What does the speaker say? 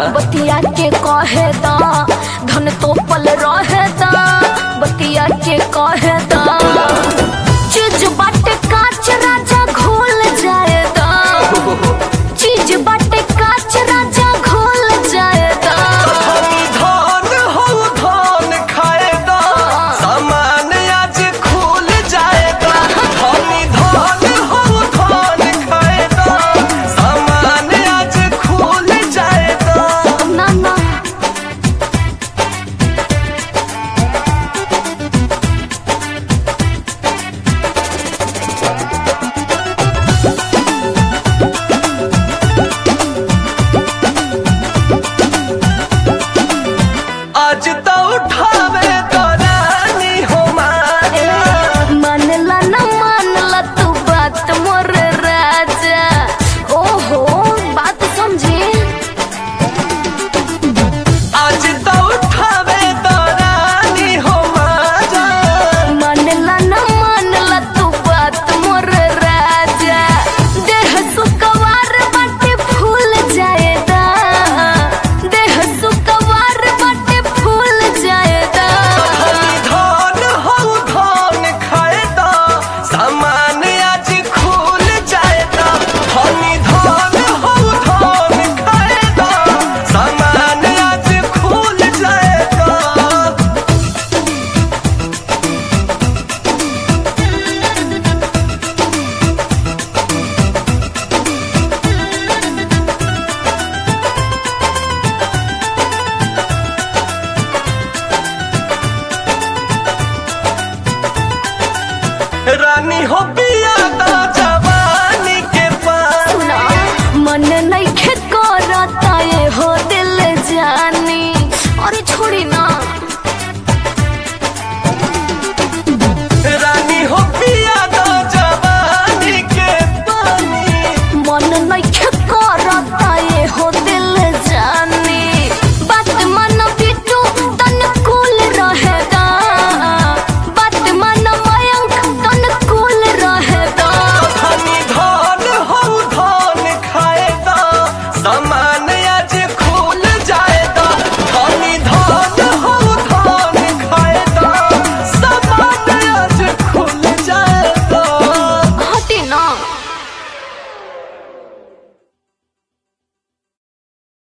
बतिया के कहे दा धन तो पल रहे दा बतिया के कहे दा चीज बाटे काच राजा घोल जाए दा चीज बाटे काच राजा घोल जाए दा धनी धान हो धान खाएगा सामान आज खुल जाएगा धनी धान हो धान खाएगा सामान आज खुल जाएगा ना ना आज तो उठावे दरानी हो माया मानला ना मानला तू बात मोर राजा ओहो बात समझे आज तो उठावे दरानी हो माया मानला ना मानला तू बात मोर राजा देह सुकवार बाटे फूल जाएदा देह सुकवार बाटे फूल जाएदा धान हो धान खाएगा सामान आज खुल जाएगा धनी धान हो धान खाएगा सामान आज खुल जाएगा रानी हो